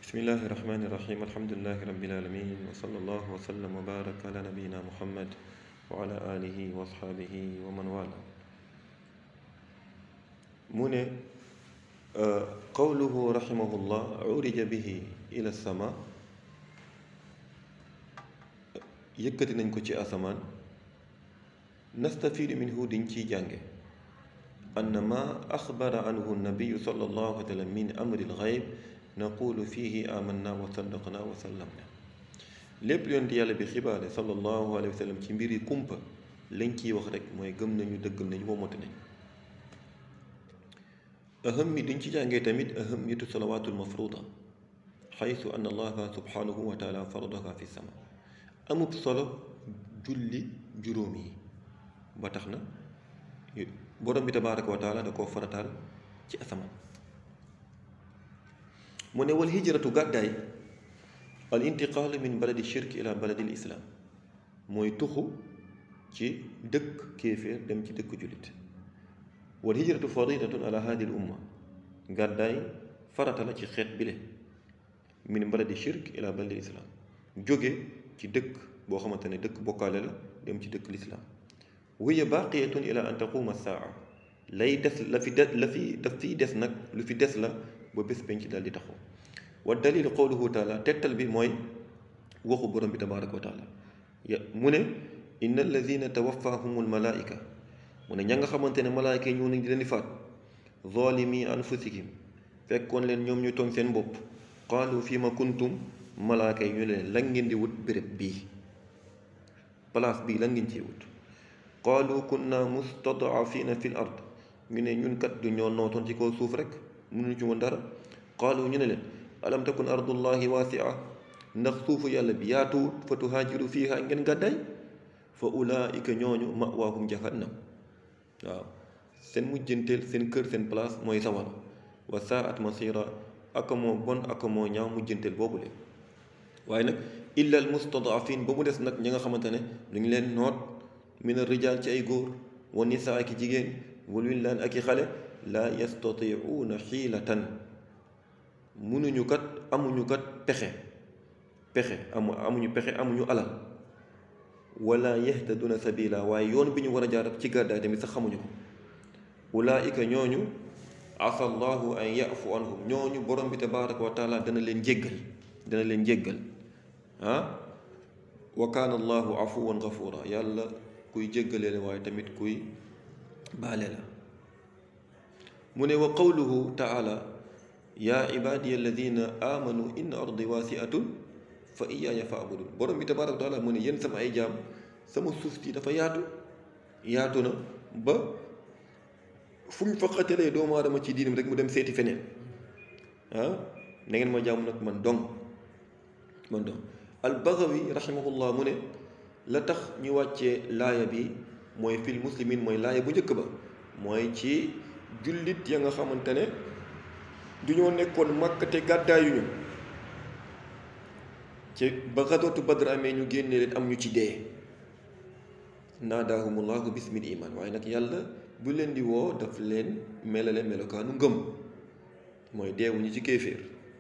bismillahi irrahmani irrahim alhamdulilahi rabbil alamin wa sallallahu wa sallam wa baraka ala nabiyina muhammad wa ala alihi wa asxaabihi wa man wala mu ne qawluhu rahimahullah urija bihi ila sama yëkkati nañ ko ci asamaan nastafiidu minhu diñ ciy jànge ann ma axbara anhu nabiyu sallallahu alayhi wa sallam min amri lxayb naqulu fihi amanna wa saddaqna wa sallamna lépp yonent yàlla bi xibaare sallallahu alayhi wa sallam ci mbiri kumpa lañ ciy wax rek mooy gëm nañu dëggal nañu womatu nañ aham mi duñ ci jàngee tamit ahamiyatu salawaatul mafruda xaytu anna allaha subhanahu wa taala faradaha fi sama amub solo julli juróom yi ba tax na borom bi tabaaraka wa taala da koo farataal ci asamaan mu ne wal hijratu gàddaay al intiqaalu min baladi shirk ila baladi l islaam mooy tuxu ci dëkk kéeféer dem ci dëkk jullit wal hijratu faridatun ala hadi l umma gàddaay farata la ci xeet bile min baladi shirk ila baladi l islaam jóge ci dëkk boo xamante ne dëkk bokkaale la dem ci dëkk lislaam wiya baqiyatun ila an taquma saa lay des la fi des la fi daf fiy des nag lu fi des la ba bés penc daal di taxaw wa dalil qawluhu taala tettal bi mooy waxu borom bi tabaraka wa taala ya mu ne inna alladina tawaffahum almalaika mu ne ña nga xamante ne malaayka yi ñëw nañ di leen di faat zalimi anfusihim fekkoon leen ñoom ñu toog seen bopp qaalu fi ma kuntum malaaka yi ñu leen lan ngeen di wut béréb bii place bii lan ngeen ciy wut qaalu kunna mustadafina fi l ard ñu ne ñun kat du ñoo nootoon ci kaw suuf rek mënuñu ci woon dara qaalu ñu ne leen alam takun ardullahi waasia ndax suufu yàlla bi yaatuwut fa tuhaajiru fiiha ngeen gàddaay fa ulaika ñooñu mawaahum jahannam waaw seen mujjanteel seen kër seen place mooy sawara wa saat masira aka moo bon aka moo ñaaw mujjanteel boobu leen waaye nag illa al mustadafin ba mu des nag ñi nga xamante ne lu ñu leen noot min al rijaal ci ay góor wa nisaa ak i jigéen wal willaan ak i xale laa yastatiuuna xiilatan munuñu kat amuñu kat pexe pexe amu amuñu pexe amuñu alal wala yahtaduna sabila waaye yoon bi ñu war a jaar ci gàddaay tamit sax xamuñu ko ulaika ñooñu asa allahu an yafu anhum ñooñu borom bi tabaraka wa taala dana leen jéggal dana leen jéggal ah wa kaana allahu afuwan gafura yàlla kuy jéggalee la waaye tamit kuy baale la mu ne wa qawluhu taala yaa ibaadiya alladina amanu inna ardi waasiatun fa iyaaya fa abudun borom bi tabaraka wa taala mu ne yéen sama ay jaam sama suuf si dafa yaatu yaatu na ba fu ñu faqatalee doomu aadama ci diinam rek mu dem seeti feneen ah na ngeen ma jaamu nag man dong man dong al-Baghawi rahimahullah mu ne la tax ñu wàccee laaya bi mooy fil muslimin mooy laaya bu njëkk ba mooy ci jullit ya nga xamante ne du ñoo nekkoon Makka te gàddaayuñu ci ba xasootu Badr amee ñu génne leen am ñu ci dee naadaahumullahu bismil iman waaye nag yàlla bu leen di woo daf leen melale melokaanu ngëm mooy deewuñu ci kéeféer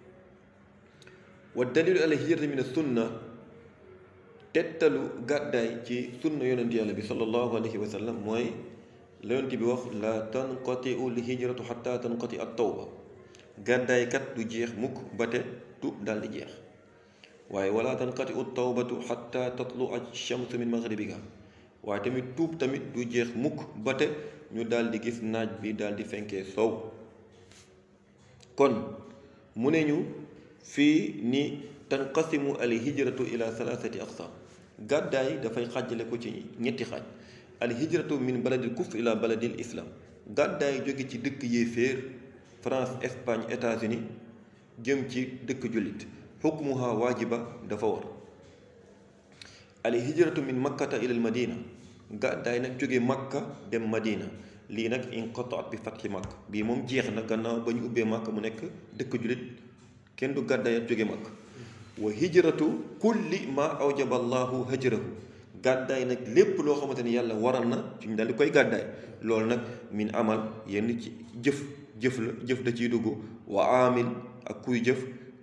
wa dalilu ala hijrati min sunna tettalu gàddaay ci sunna yonent yàlla bi sallallahu alayhi wa sallam mooy la yonent bi wax la tanqatiu l hijratu xata tanqati at tawba gàddaay kat du jeex mukk ba te tuub daal di jeex waaye wala tanqatiu tawbatu xata tatlu a shamsu min maghribiha waaye tamit tuub tamit du jeex mukk ba te ñu daal di gis naaj bi daal di fenkee soow kon mu ne ñu fii ni tanqasimu al hijratu ila thalathati aqsam gàddaay dafay xàjjale ko ci ñetti xaaj al hijratu min baladil kufr ila baladil islam gàddaay jóge ci dëkk yéeféer France Espagne États-Unis jëm ci dëkk jullit xukmuha waajiba dafa war al hijratu min makkata ila al madina gàddaay nag jóge makka dem madina lii nag inqataat bi fatxi makk bii moom jeex na gannaaw ba ñu ubbee makk mu nekk dëkk jullit kenn du gàddaay ak jóge makk wa hijratu kulli ma awjaba allahu hajrahu gàddaay nag lépp loo xamante ni yàlla waral na ci ñu daal di koy gàddaay loolu nag min amal yenn ci jëf jëf la jëf da ciy dugg wa aamil ak kuy jëf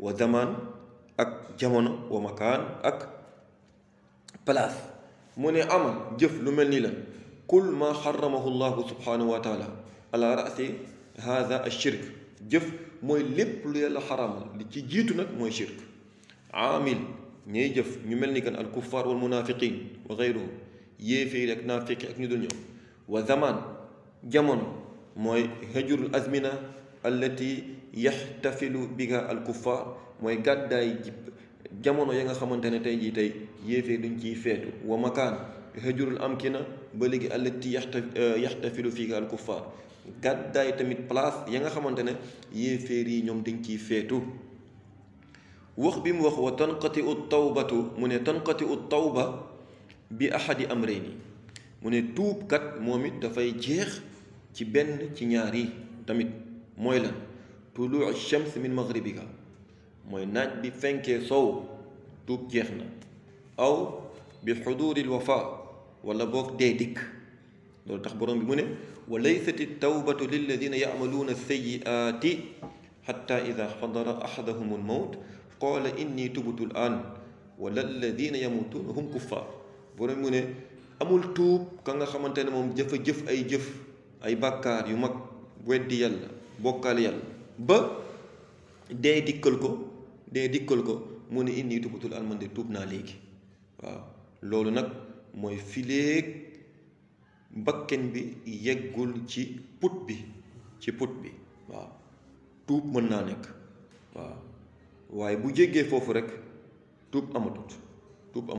wa zaman ak jamono wa makaan ak place mu ne amal jëf lu mel ni la kul ma xaramahu llahu subhanahu wa taala ala rasi hada ashirk jëf mooy lépp lu yàlla xaramal li ci jiitu nag mooy shirk aamil ñay jëf ñu mel ni kan al kuffar wal munafiqin wa gayruhum yéeféeri ak naafiqi ak ñu dul ñoom wa zaman jamono mooy hajurul azmina allati yaxtafilu biha al kuffar mooy gàddaay jamono ya nga xamante ne tey jii tey yéeféer duñ ciy feetu wa makaan hajurul amkina ba léegi allati yaxta yaxtafilu fiha al kuffar gàddaay tamit place ya nga xamante ne yéeféer yi ñoom dañ ciy feetu wax bi mu wax wa tanqati u tawbatu mu ne tanqati u tawba bi ahadi amrayni mu ne tuubkat moom it dafay jeex ci benn ci ñaar yi tamit mooy lan tuluu shams min maghribiha mooy naaj bi fenkee sow tuub jeex na aw bi xuduril wafa wala boog dee dikk loolu tax borom bi mu ne wa laysati tawbatu lilladina yacmaluuna sayiaati xatta ida xadara axadahum almawt qaala inni tubtu l aan wala alladina yamutuuna hum kuffar borom mu ne amul tuub ka nga xamante ne moom jëfa jëf ay jëf ay bàkkaar yu mag weddi yàlla bokkaal yàlla ba dee dikkal ko dee dikkal ko mu ne inni tubutul an man de tuub naa léegi waaw loolu nag mooy fileeg bakken bi yeggul ci put bi ci put bi waaw tuub mën naa nekk waaw waaye bu jéggee foofu rek tuub amatut tuub